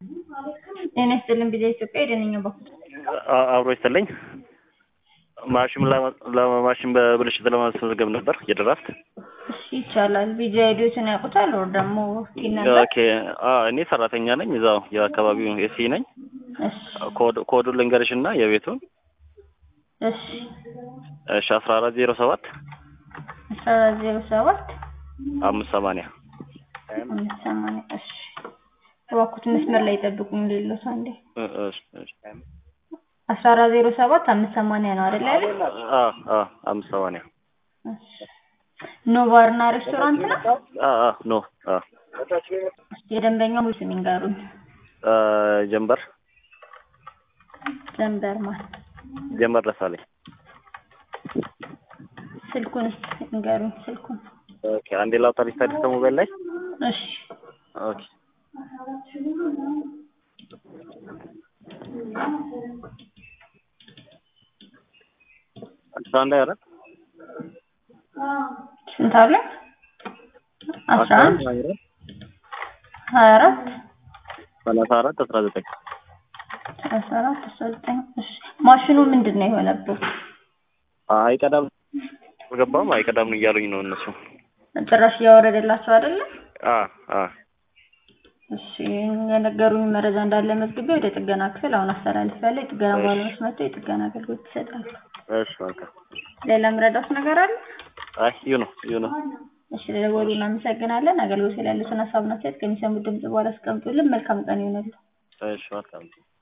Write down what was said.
ጤና ይስጥልን ቢዛ ኢትዮጵያ የደነኛ በኩል አብሮ ይስጥልኝ። ማሽን ለማሽን በብልሽት ለማስመዝገብ ነበር የድራፍት። እሺ ይቻላል። ቢዛ ሄዶትን ያውቁታል ወር ደግሞ ቲን ነበር። ኦኬ እኔ ሰራተኛ ነኝ እዛው የአካባቢው ኤሲ ነኝ። እሺ ኮዱን ልንገርሽ እና የቤቱን እሺ እሺ አስራ አራት ዜሮ ሰባት አስራ አራት ዜሮ ሰባት አምስት ሰማንያ አምስት ሰማንያ እሺ እባክዎት መስመር ላይ ጠብቁኝ። ሌሎት አንዴ እሺ እሺ አስራ አራት ዜሮ ሰባት አምስት ሰማንያ ነው አይደል ያለ? አ አ አምስት ሰማንያ ኖ ባርና ሬስቶራንት ነው። አ አ ኖ አ እስኪ የደንበኛው ሙሉ ስም ይንገሩኝ። ጀንበር ዘንበር ማን ጀንበር ደሳለኝ። ስልኩን እስኪ ይንገሩኝ ስልኩን። ኦኬ አንዴ ላውጣ ሊስታዲስ ከሞባይል ላይ እሺ ኦኬ አስራ አንድ አራት ስንት አለ? አስራ አንድ ሀያ አራት ሰላሳ አራት አስራ ዘጠኝ ሰላሳ አራት አስራ ዘጠኝ እሺ ማሽኑ ምንድን ነው የሆነበት? አይቀዳም አልገባም አይቀዳም ነው እያሉኝ ነው እነሱ። ጭራሽ እያወረደላቸው አይደለም? አ አ እሺ የነገሩኝ መረጃ እንዳለ መዝግቤ ወደ ጥገና ክፍል አሁን አስተላልፌያለሁ። የጥገና ባለሙያዎች መጥተው የጥገና አገልግሎት ይሰጣሉ። እሺ መልካም። ሌላ ምረዳት ነገር አለ? አይ ይሁ ነው ይሁ ነው። እሺ ለደወሉ እናመሰግናለን። አገልግሎት ላይ ያሉትን ሀሳብና አስተያየት ከሚሰሙት ድምጽ በኋላ አስቀምጡልን። መልካም ቀን ይሁንልን። እሺ መልካም